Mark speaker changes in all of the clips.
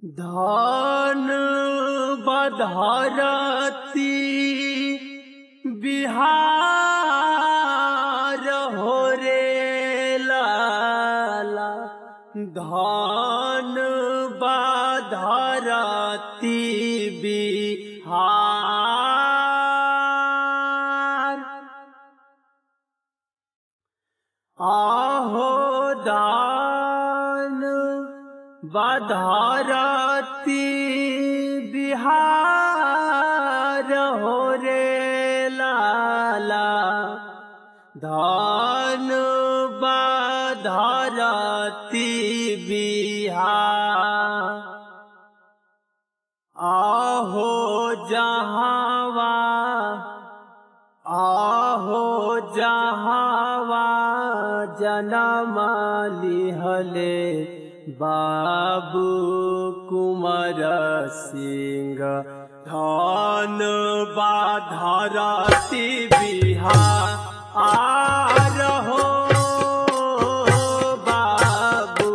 Speaker 1: धान बधरती बिहार हो रे लाला धान बधरती बिहार आहो दान बधारती बिहार हो रे लाला धान बधारती बिहार आहो जहावा आहो जहावा जनम लिहले बाबू कुमार सिंह धन बाधरती बिहार हो बाबू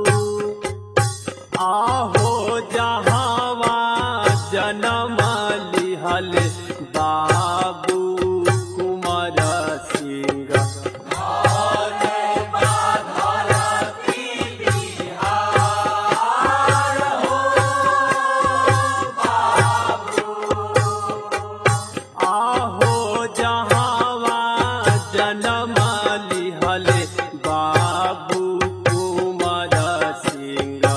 Speaker 1: आहो जहावा जनम लिहल बाबू कुमार सिंह आहो जहावा जनम लिहल बाबू कुमार सिंह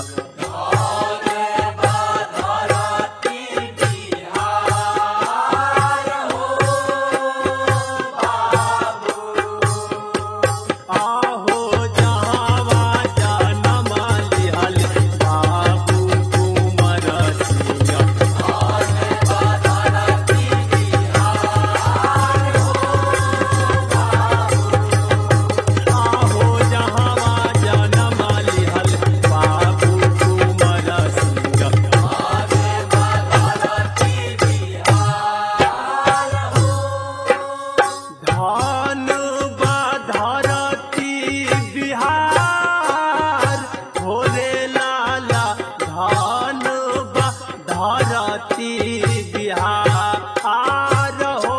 Speaker 1: आहो जहावा जनम लिहल बाबू कुमार सिंह आहो जहावा जनम लिहल बाबू कुमार सिंह धान बाधरती बिहार भोले लाला धान बाधरती बिहार हो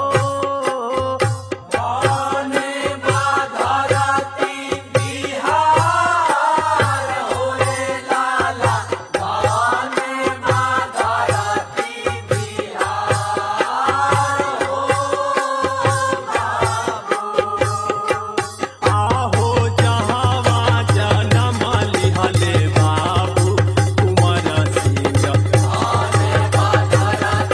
Speaker 1: धान बाधरती बिहार भोले लाला धान बाधरती आहो जहावा जनम लिहले बाबू कुमार सिंह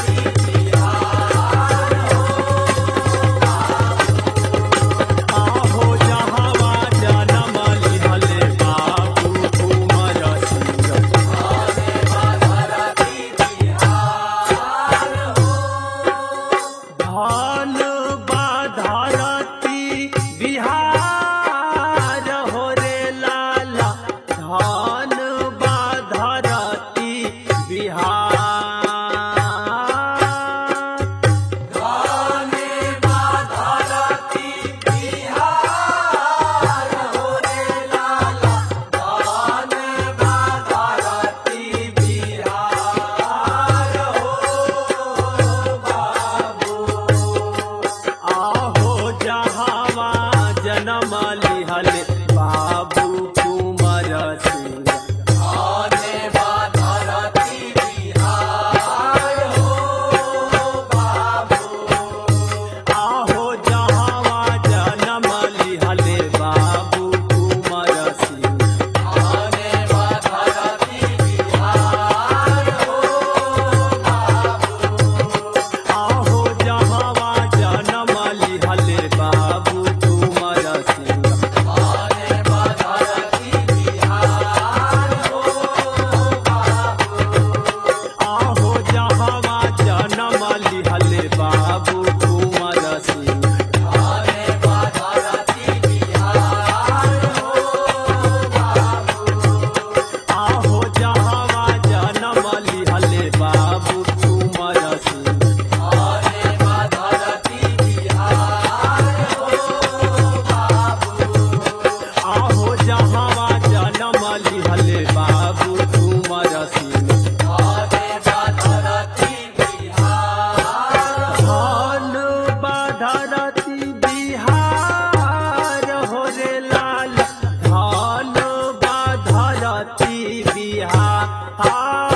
Speaker 1: था